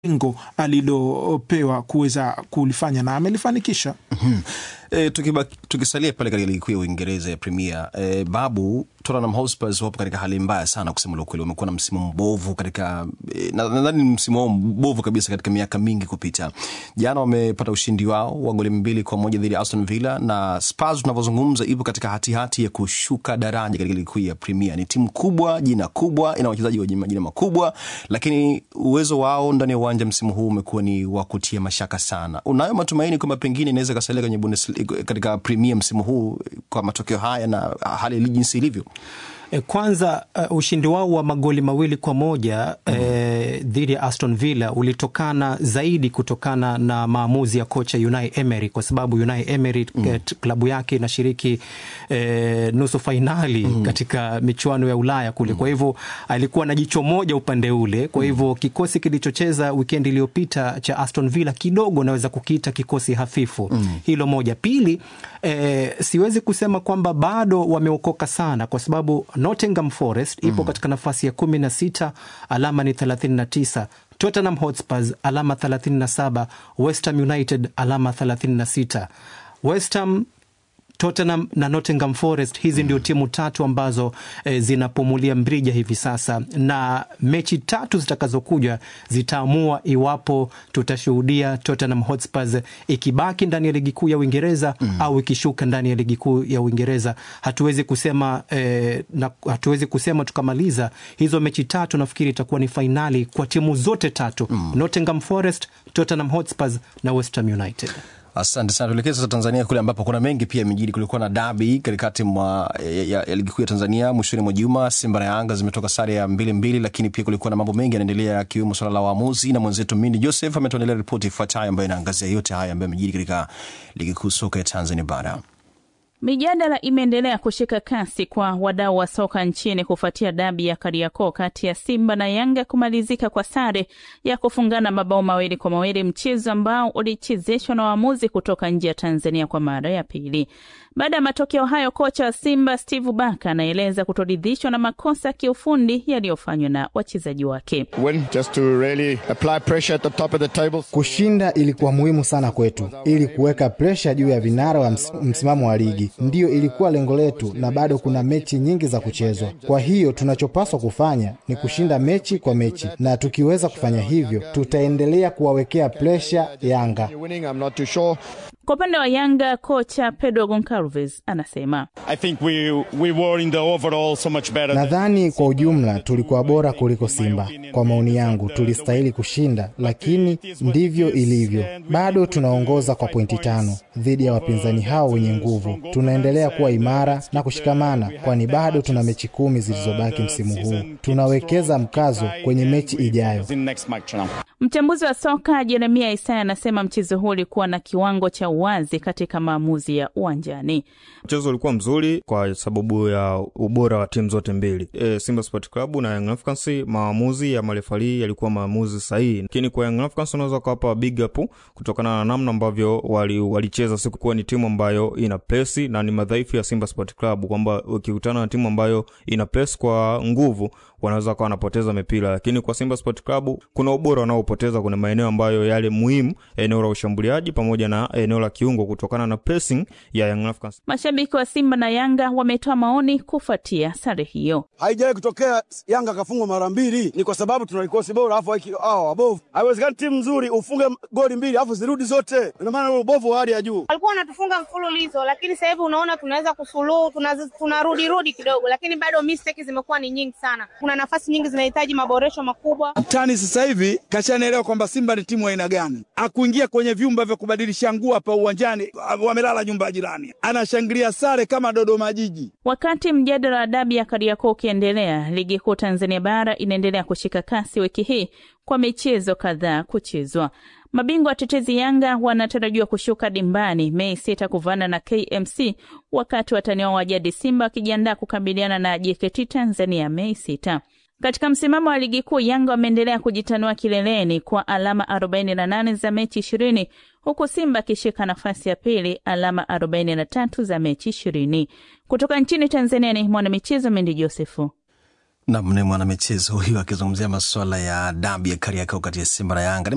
lengo alilopewa kuweza kulifanya na amelifanikisha. E, tukisalia pale katika ligi kuu ya Uingereza ya Premier e, babu Tottenham Hotspur wapo katika hali mbaya sana kusema la ukweli. Wamekuwa na msimu mbovu katika e, nadhani msimu wao mbovu kabisa katika miaka mingi kupita. Jana wamepata ushindi wao wa goli mbili kwa moja dhidi ya Aston Villa, na Spurs tunavyozungumza ipo katika hatihati hati ya kushuka daraja katika ligi kuu ya Premier. Ni timu kubwa, jina kubwa, ina wachezaji wenye majina makubwa, lakini uwezo wao ndani ya uwanja msimu huu umekuwa ni wa kutia mashaka sana. Unayo matumaini kwamba pengine inaweza kasalia kwenye Bundesliga katika Premier msimu huu kwa matokeo haya na hali jinsi ilivyo? Kwanza uh, ushindi wao wa magoli mawili kwa moja mm -hmm. eh, dhidi ya Aston Villa ulitokana zaidi kutokana na maamuzi ya kocha Unai Emery, kwa sababu Unai Emery mm -hmm. klabu yake inashiriki eh, nusu fainali mm -hmm. katika michuano ya Ulaya kule mm -hmm. kwa hivyo alikuwa na jicho moja upande ule. Kwa hivyo mm -hmm. kikosi kilichocheza wikendi iliyopita cha Aston Villa kidogo naweza kukiita kikosi hafifu mm -hmm. hilo moja. Pili, eh, siwezi kusema kwamba bado wameokoka sana kwa sababu Nottingham Forest ipo mm. katika nafasi ya kumi na sita alama ni 39. Tottenham Hotspurs alama 37, West Ham United alama 36. West Ham Tottenham na Nottingham Forest hizi mm. ndio timu tatu ambazo e, zinapumulia mrija hivi sasa, na mechi tatu zitakazokuja zitaamua iwapo tutashuhudia Tottenham Hotspurs ikibaki ndani ya ligi kuu ya Uingereza mm. au ikishuka ndani ya ligi kuu ya Uingereza. Hatuwezi kusema e, na, hatuwezi kusema tukamaliza hizo mechi tatu. Nafikiri itakuwa ni fainali kwa timu zote tatu mm. Nottingham Forest, Tottenham Hotspurs na West Ham United. Asante sana. Tuelekee sasa Tanzania kule ambapo kuna mengi pia yamejiri. Kulikuwa na dabi katikati mwa ya, ya, ya ligi kuu ya Tanzania mwishoni mwa juma. Simba na Yanga zimetoka sare ya mbili mbili, lakini pia kulikuwa na mambo mengi yanaendelea, yakiwemo swala la waamuzi, na mwenzetu Mindi Joseph ametuandalia ripoti ifuatayo ambayo inaangazia yote haya ambayo yamejiri katika ligi kuu soka ya Tanzania bara. Mijadala imeendelea kushika kasi kwa wadau wa soka nchini kufuatia dabi ya Kariakoo kati ya Simba na Yanga kumalizika kwa sare ya kufungana mabao mawili kwa mawili, mchezo ambao ulichezeshwa na waamuzi kutoka nje ya Tanzania kwa mara ya pili. Baada ya matokeo hayo, kocha wa Simba Steve Baka anaeleza kutoridhishwa na makosa ya kiufundi yaliyofanywa na wachezaji wake. Really kushinda ilikuwa muhimu sana kwetu, ili kuweka presha juu ya vinara wa ms msimamo wa ligi. Ndiyo ilikuwa lengo letu, na bado kuna mechi nyingi za kuchezwa. Kwa hiyo tunachopaswa kufanya ni kushinda mechi kwa mechi, na tukiweza kufanya hivyo, tutaendelea kuwawekea presha Yanga. Kwa upande wa Yanga, kocha Pedro Goncalves anasema we, we so nadhani kwa ujumla tulikuwa bora kuliko Simba. Kwa maoni yangu, tulistahili kushinda, lakini ndivyo ilivyo. Bado tunaongoza kwa pointi tano dhidi ya wapinzani hao wenye nguvu. Tunaendelea kuwa imara na kushikamana, kwani bado tuna mechi kumi zilizobaki msimu huu. Tunawekeza mkazo kwenye mechi ijayo. Mchambuzi wa soka Jeremia Isaya anasema mchezo huu ulikuwa na kiwango cha uwazi katika maamuzi ya uwanjani. Mchezo ulikuwa mzuri kwa sababu ya ubora wa timu zote mbili, e, Simba Sport Club na Young Africans. Maamuzi ya marefali yalikuwa maamuzi sahihi, lakini kwa Young Africans unaweza ukawapa big up kutokana na namna ambavyo walicheza. Siku kuwa ni timu ambayo ina presi na ni madhaifu ya Simba Sport Club, kwamba ukikutana na timu ambayo ina press kwa nguvu wanaweza kuwa wanapoteza mipira, lakini kwa Simba Sport Club kuna ubora wanaopoteza kwenye maeneo ambayo yale muhimu, eneo la ushambuliaji pamoja na eneo la kiungo, kutokana na pressing ya Young Africans. Mashabiki wa Simba na Yanga wametoa maoni kufuatia sare hiyo. Haijawahi kutokea Yanga kafungwa mara mbili, ni kwa sababu tuna kikosi bora, afu hao wabovu. Haiwezekani timu nzuri ufunge goli mbili afu zirudi zote, ina maana ubovu wa hali ya juu. Walikuwa wanatufunga mfululizo, lakini sasa hivi unaona tunaweza kusuluhu, tunarudi rudi kidogo, lakini bado mistake zimekuwa ni nyingi sana kuna nafasi nyingi zinahitaji maboresho makubwa. Tani sasa hivi kashanaelewa kwamba Simba ni timu aina gani, akuingia kwenye vyumba vya kubadilisha nguo hapa uwanjani, wamelala nyumba ya jirani, anashangilia sare kama Dodoma Jiji. Wakati mjadala wa dabi ya Kariakoo ukiendelea, ligi kuu Tanzania bara inaendelea kushika kasi wiki hii kwa michezo kadhaa kuchezwa. Mabingwa watetezi Yanga wanatarajiwa kushuka dimbani Mei sita kuvana na KMC, wakati watani wao wa jadi Simba wakijiandaa kukabiliana na JKT Tanzania Mei sita. Katika msimamo wa ligi kuu, Yanga wameendelea kujitanua kileleni kwa alama 48 za mechi 20 huku Simba akishika nafasi ya pili alama 43 za mechi 20. Kutoka nchini Tanzania ni mwanamichezo Mendi Josefu. Nam ni mwanamichezo huyu akizungumzia masuala ya dabi ya Kariakoo kati ya Simba na Yanga.